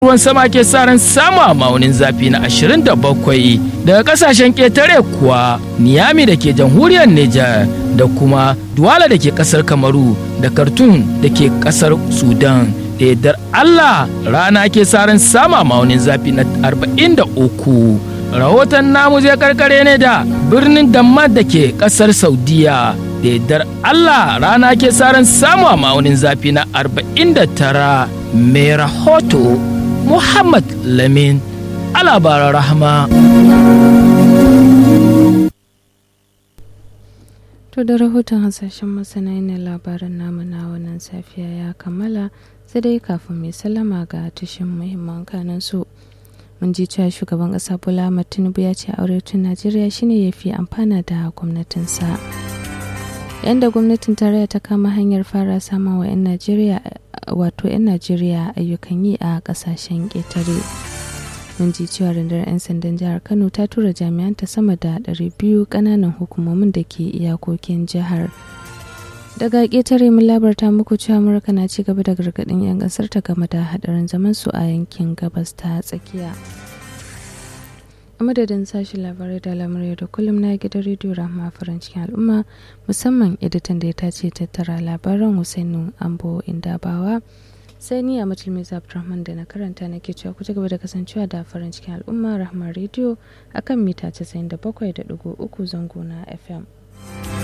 ruwan sama ke sa ran samu a maunin zafi na 27 daga kasashen ƙetare kuwa niyami da ke jamhuriyar Nijar da kuma duwala da ke ƙasar kamaru da kartun da ke ƙasar sudan da yardar allah rana ke sa ran samu a maunin zafi na 43 rahoton namu zai karkare ne da birnin damar da ke ƙasar saudiya da yardar allah rana ke sa ran samu a maunin zafi na 49 mai rahoto Muhammad Lamin alabaran rahama. To da rahoton hasashen masana ne labaran namu na wannan safiya ya kammala sai dai kafin mai salama ga tushen muhimman kanan su. Mun ji cewa shugaban ƙasa Bola Ahmed Tinubu ya ce tun Najeriya shine ya fi amfana da gwamnatinsa. Yanda gwamnatin tarayya ta kama hanyar fara samun wa 'yan Najeriya wato 'yan najeriya ayyukan yi a kasashen ƙetare mun ji cewa rundunar 'yan sandan jihar kano ta tura jami'anta sama da 200 ƙananan hukumomin da ke iyakokin jihar daga ƙetare mun labarta muku cewa amurka na ci gaba da gargaɗin 'yan ƙasar ta game da haɗarin zaman su a yankin gabas ta tsakiya a madadin sashen labarai da lamarai da kullum na gidan rediyo rahama farin cikin al'umma musamman editan da ya tace tattara labaran husainu ambo indabawa sai ni a matulmi abdulrahman da na karanta na ke cewa ku ci gaba da kasancewa da farin cikin al'umma rahama rediyo akan mita 97.3 zango na fm